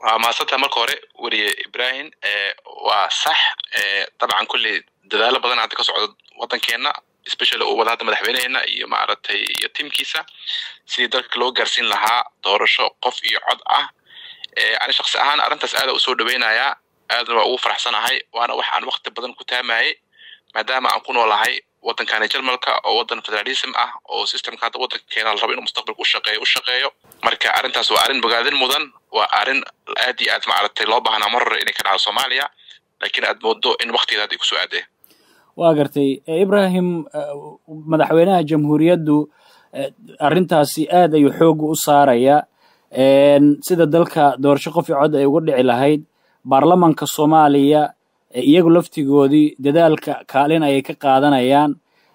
waa mahadsanta marka hore weriye ibrahim waa sax dabcan kulley dadaalo badan hadda ka socda waddankeena especially uu wada hadda madaxweyneheena iyo maaragtay iyo tiimkiisa sidii dalka loo gaarsiin lahaa doorasho qof iyo cod ah ani shaksi ahaan arrintaas aada usoo dhaweynayaa aadna waa ugu faraxsanahay waana wax aan wakti badan ku taamayay maadaama aan ku noolahay waddankani jarmalka oo waddan federalism ah oo systemka hadda waddankeena la rabo inuu mustaqbalka u shaqeeyo u shaqeeyo marka arrintaas waa arrin bogaadin mudan waa arrin aad iyo aad maaragtay loo baahnaa mar hore inay ka dhacdo soomaaliya laakiin aad moodo in waktigeeda hadda ay kusoo aadee waa gartay ibrahim madaxweynaha jamhuuriyaddu arrintaasi aad ayuu xooga u saaraya sida dalka doorasho qof i cod ay uga dhici lahayd baarlamanka soomaaliya iyagu laftigoodii dadaalka kaalin ayay ka qaadanayaan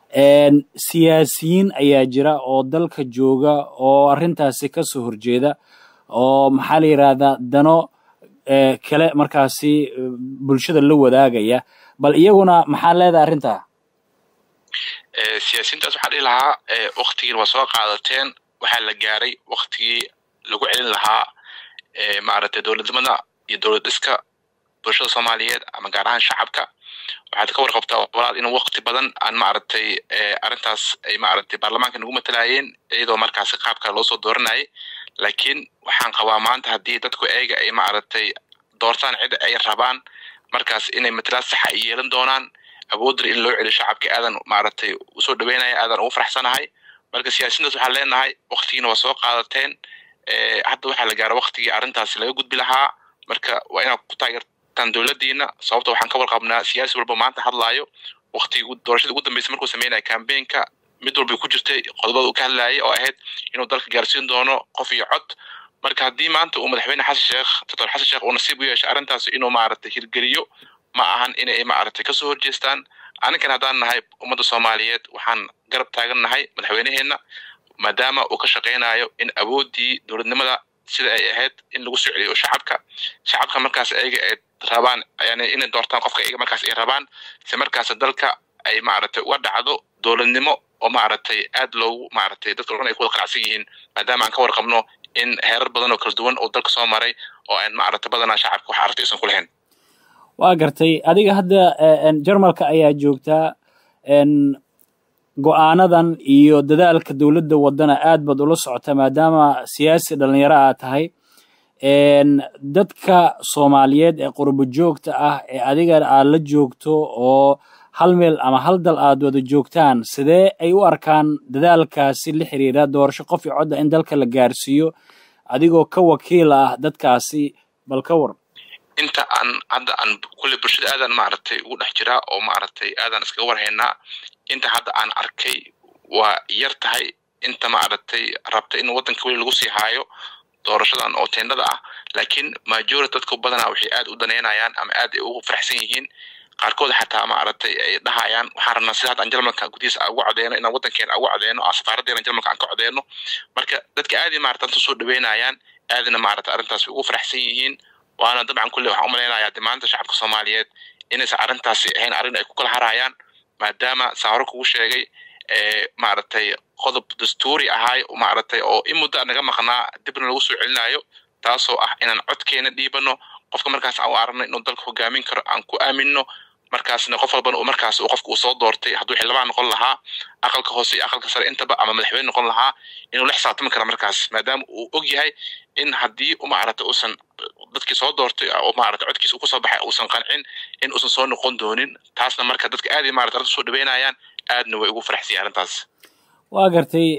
siyaasiyiin ayaa jira oo dalka jooga oo arrintaasi ka soo horjeeda oo maxaa la yidhaahdaa dano kale markaasi bulshada la wadaagaya bal iyaguna maxaa leedahay arrintaa siyaasiyiintaas waxaa dhihi lahaa waktigiin waa soo qaadateen waxaa la gaaray waktigii lagu celin lahaa maaragtay dowladnimada iyo dowlad dhiska bulshada soomaaliyeed ama gaar ahaan shacabka waxaad ka warqabtaa walaal in wakti badan aan maaragtay arrintaas ay maaragtay baarlamaanka nagu matalayeen iyadoo markaasi qaabka loo soo dooranayay laakiin waxaan qabaa maanta haddii dadku eega ay maaragtay doortaan cid ay rabaan markaas inay matalaad saxa ay yeelan doonaan awoodar in loo celiyo shacabka aadan maaragtay usoo dhaweynaya aadan ugu faraxsanahay marka siyaasiyiintaas waxaan leenahay waktigiina waa soo qaadateen hadda waxaa la gaara waktigii arrintaasi laga gudbi lahaa marka waa inaad ku taageertaan dowladdiina sababta waxaan ka warqabnaa siyaasi walba maanta hadlaayo waktigii doorashadii ugu dambeysay markuu sameynaya campaignka mid walbay ku jirtay qodobada uu ka hadlayay oo ahayd inuu dalka gaarsiin doono qof iyo cod marka haddii maanta uu madaxweyne xasan sheekh doctor xasan sheekh uu nasiib u yeeshay arrintaas inuu maaragtay hirgeliyo ma ahan inay maaragtay kasoo horjeestaan aninkana haddaan nahay ummadda soomaaliyeed waxaan garab taagan nahay madaxweyneheenna maadaama uu ka shaqaynayo in awooddii dowladnimada sida ay ahayd in lagu soo celiyo shacabka shacabka markaas ayaga ay rabaan yani inay doortaan qofka ayaga markaas ay rabaan si markaas dalka ay maaragtay uga dhacdo dowladnimo oo maaragtay aad loogu maaragtay dadka o dhan ay ku wada qanacsan yihiin maadaama aan ka warqabno in heerar badan oo kala duwan oo dalka soo maray oo aan maaragtay badanaa shacabka wax aragti aysan ku lahayn waa gartay adiga hadda jarmalka ayaa joogtaa go-aanadan iyo dadaalka dowladda waddana aad baad ula socota maadaama siyaasi dhalinyaro aa tahay dadka soomaaliyeed ee qurbo joogta ah ee adiga aad la joogto oo hal meel ama hal dal aad wada joogtaan sidee ay u arkaan dadaalkaasi la xiriira doorasho qof i codda in dalka la gaarsiiyo adigoo ka wakiil ah dadkaasi bal ka war inta aan hadda aan kulley bulshada aadan maaragtay ugu dhex jiraa oo maaragtay aadan iskaga warhaynaa inta hadda aan arkay waa yar tahay inta maaragtay rabta in waddanka weli lagu sii haayo doorashadan oo teendhada ah laakiin majority dadku badanaa waxay aad u daneynayaan ama aad ay ugu faraxsan yihiin qaarkood xataa maaragtay ay dhahayaan waxaan rabnaa sida hadda aan jarmalka gudihiisa ugu codeeno inaan waddankeena ugu codeeno aan safaaraddeena jarmalka aan ka codeeno marka dadka aadi maarata anta soo dhaweynayaan aadina maarata arrintaas ugu faraxsan yihiin waana dabcan kulle waxaan u malaynayaa de maanta shacabka soomaaliyeed inaysan arrintaasi ahayn arrin ay ku kala harayaan maadaama saan hore kugu sheegay maaragtay qodob dastuuri ahaay maaragtay oo in muddo naga maqnaa dibna lagu soo celinayo taasoo ah inaan codkeena dhiibano qofka markaas aan u aragno inuu dalka hogaamin karo aan ku aaminno markaasna qof walbana uu markaas uu qofka uu soo doortay hadduu xildhibaan noqon lahaa aqalka hoose iyo aqalka sare intaba ama madaxweyne noqon lahaa inuu la xisaabtami karo markaas maadaama uu og yahay in haddii maaragtay uusan dadkii soo doortay oo maaragtay codkiisa uu kusoo baxay uusan qancin in uusan soo noqon doonin taasna marka dadka aad iyo maarata arrinta soo dhaweynayaan aadna way ugu faraxsan yahay arrintaas waa gartay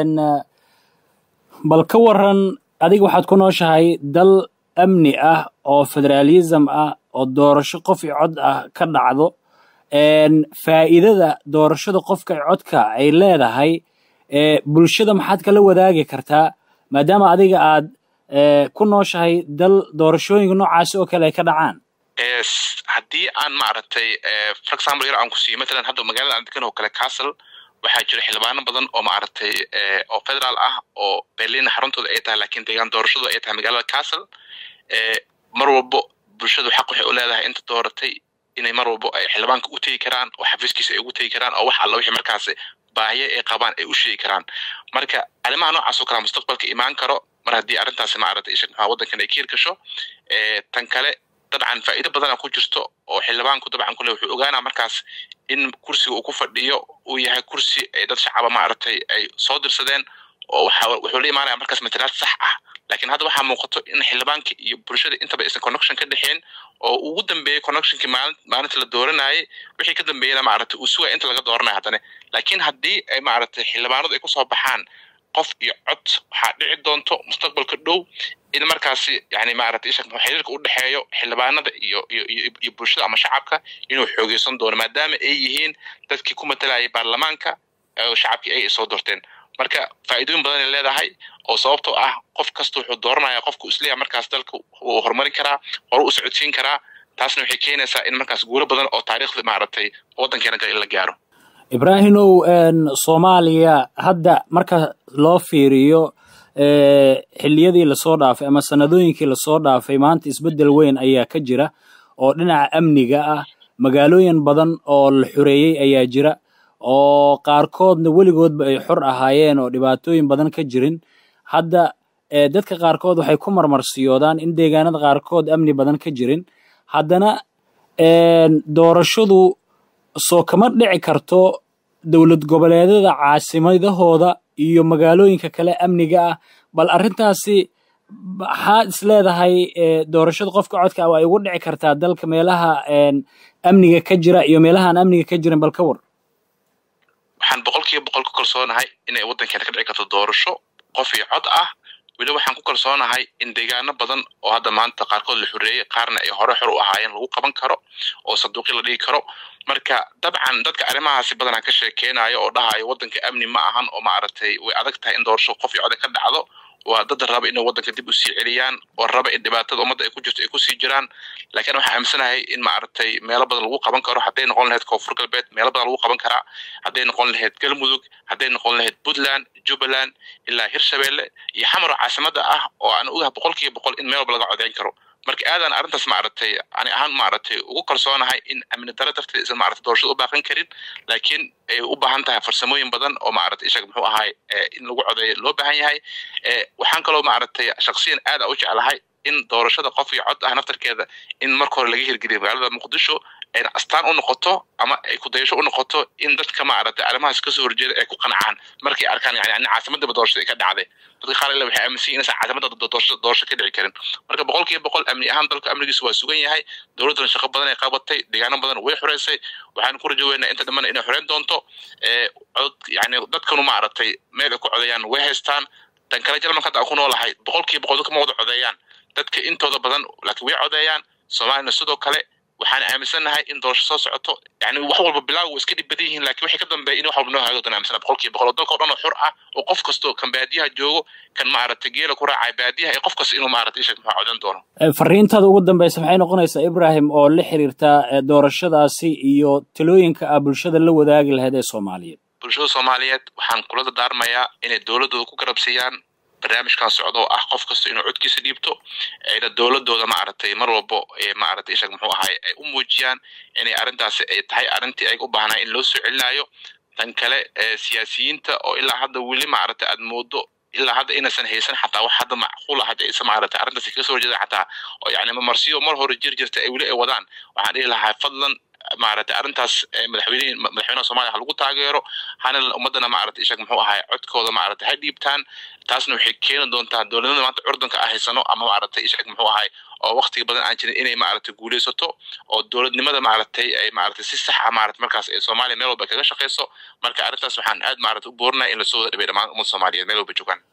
bal ka waran adiga waxaad ku nooshahay dal amni ah oo federaalism ah oo doorasho qof i cod ah ka dhacdo faa'iidada doorashada qofka i codka ay leedahay bulshada maxaad kala wadaagi kartaa maadaama adiga aad ku nooshahay dal doorashooyinka noocaasi oo kale ay ka dhacaan haddii aan maaragtay for example yar aan ku siiyo matalan hadda magaalada aan degan oo kale castle waxaa jira xildhibaano badan oo maaragtay oo federaal ah oo berlin xaruntooda ay tahay lakiin deegaan doorashadu ay tahay magaalada castle mar walbo bulshadu xaq waxay u leedahay inta dooratay inay mar walbo ay xildhibaanka u tegi karaan oo xafiiskiisa ay ugu tegi karaan oo wax alla wixii markaas baahiye ay qabaan ay u sheegi karaan marka arrimaha noocaas oo kale mustaqbalka imaan karo mar haddii arrintaasi maaragtay ishag maxaa waddankan ay ka hirgasho tan kale dabcan faa'iido badana ku jirto oo xildhibaanku dabcan kule wuxuu ogaanaa markaas in kursiga uu ku fadhiyo uu yahay kursi ay dad shacaba maaragtay ay soo dirsadeen oo wuxuu la imaanaya markaas matalaad sax ah laakiin hadda waxaa muuqato in xildhibaanka iyo bulshada intaba aysan connection ka dhexeen oo ugu dambeeyey connectionkii maalin maalinta la dooranayay wixii ka dambeeyena maaragtay uu sugaya inta laga dooranayo haddana laakiin haddii ay maaragtay xildhibaanadu ay kusoo baxaan qof iyo cod waxaa dhici doonto mustaqbalka dhow in markaasi yani maaragtay isha xiriirka u dhexeeyo xildhibaanada iyo iyo iyo bulshada ama shacabka inuu xoogeysan doono maadaama ay yihiin dadkii ku matalayay baarlamaanka oo shacabkii ay soo doorteen marka faa'iidooyin badan ay leedahay oo sababtoo ah qof kasta wuxuu dooranaya qofku isleeyahay markaas dalka wuu horumarin karaa horu u socodsiin karaa taasna waxay keenaysaa in markaas guulo badan oo taariikhda maaragtay waddankeena kale in la gaaro ibraahimow soomaaliya hadda marka loo fiiriyo xilliyadii lasoo dhaafay ama sanadooyinkii lasoo dhaafay maanta isbeddel weyn ayaa ka jira oo dhinaca amniga ah magaalooyin badan oo la xoreeyey ayaa jira oo qaarkoodna weligoodba ay xor ahaayeen oo dhibaatooyin badan ka jirin hadda dadka qaarkood waxay ku marmarsiyoodaan in deegaanada qaarkood amni badan ka jirin haddana doorashadu soo kama dhici karto dowlad goboleedyada caasimadahooda iyo magaalooyinka kale amniga ah bal arrintaasi maxaad is leedahay doorashada qofka codka ah ay ugu dhici kartaa dalka meelaha amniga ka jira iyo meelahaan amniga ka jirin bal ka war waxaan boqol kiiba boqol ku kalsoonahay inay waddankeena ka dhici karto doorasho qof iyo cod ah weli waxaan ku kalsoonahay in deegaano badan oo hadda maanta qaarkood la xoreeyey qaarna ay hore xor u ahaayeen lagu qaban karo oo sanduuqyo la dhigi karo marka dabcan dadka arrimahaasi badanaa ka sheekeynayo oo dhahayo waddanka amni ma ahan oo maaragtay way adag tahay in doorasho qof iyo cod ka dhacdo waa dad raba inay waddanka dib u sii celiyaan oo raba in dhibaatada ummadda ay ku jirto ay kusii jiraan laakiin waxaan aaminsanahay in maaragtay meelo badan lagu qaban karo hadday noqon lahayd koonfur galbeed meelo badan lagu qaban karaa hadday noqon lahayd galmudug hadday noqon lahayd puntland jubbaland ilaa hirshabeelle iyo xamaro caasimada ah oo aan ogaha boqol kiiba boqol in meel walba laga codeyn karo marka aadaan arrintaas maaragtay ani ahaan maaragtay ugu kalsoonahay in amni daro darteed isan maaragtay doorashada u baaqan karin laakiin ay u baahan tahay farsamooyin badan oo maaragtay ishag muxuu ahay in lagu codeeyo loo baahan yahay waxaan kaloo maaragtay shaksiyan aad a u jeclahay in doorashada qof iyo cod ah naftarkeeda in marka hore laga hirgeliyo magaalada muqdisho ayna astaan u noqoto ama ay kudayasho u noqoto in dadka maaragtay arrimahaas kasoo horjeeda ay ku qancaan markay arkaan yani caasimadaba doorashada ay ka dhacday dadka qaar ila waxay aaminsan inaysan caasimada doorasho ka dhici karin marka boqol kiiba boqol amni ahaan dalka amnigiisu waa sugan yahay dowladdana shaqo badan ay qabatay deegaano badan way xoreysay waxaan ku rajo weynaa inta dhammaan inay xoreyn doonto cod yani dadkanu maaragtay meel ay ku codayaan way haystaan tan kale jalmanka hadda aan ku noolahay boqol kiiba boqol dadka ma wada codeeyaan dadka intooda badan laakiin way codeeyaan soomaalina sidoo kale waxaan aaminsannahay in doorasho soo socoto yani wax walba bilaaw way iska dhib badan yihiin laakiin waxay ka dambeeya in wax walba noo haago dan aaminsana boqol kiiba boqol oo dalka o dhan oo xur ah oo qof kastoo kan baadiyaha joogo kan maaragtay geela ku raacay baadiyaha ee qof kasta inuu maaragtay ishak maxaa codan doono fariintaada ugu dambeysa maxay noqonaysaa ibrahim oo la xiriirta doorashadaasi iyo talooyinka ah bulshada la wadaagi lahayd ee soomaaliyeed bulshada soomaaliyeed waxaan kula dardaarmayaa inay dowladdooda ku garabsiiyaan barnaamijkan socda oo ah qof kasta inuu codkiisa dhiibto ayna dowladooda maaragtay mar walbo maaragtay ishag muxuu ahay ay u muujiyaan inay arrintaasi ay tahay arrintii ay u baahnaa in loo soo celinayo tan kale siyaasiyiinta oo ilaa hadda weli maaragtay aad moodo ilaa hadda inaysan haysan xataa wax hadda macquul ah hadda aysan maaragtay arrintaasi kaga soo horjeedan xataa oo yani mamarsiyo mar hore jir jirta ay weli ay wadaan waxaan dhihi lahaa fadlan maaragtay arrintaas madaxweyne madaxweynaha soomaaliya ha lagu taageero hana ummadana maaragtay ishag muxuu ahay codkooda maaragtay ha dhiibtaan taasna waxay keeni doontaa dowladnimada maanta curdanka ah haysano ama maaragtay ishag muxuu ahay oo waqtiga badan aan jirin inay maaragtay guuleysato oo dowladnimada maaragtay ay maaragtay si sax ah maaragtay markaas ay soomaaliya meel walba kaga shaqeyso marka arrintaas waxaan aad maaragtay u boorinaya in lasoo wada dhabeey dhammaan ummadda soomaaliyeed meel walba joogaan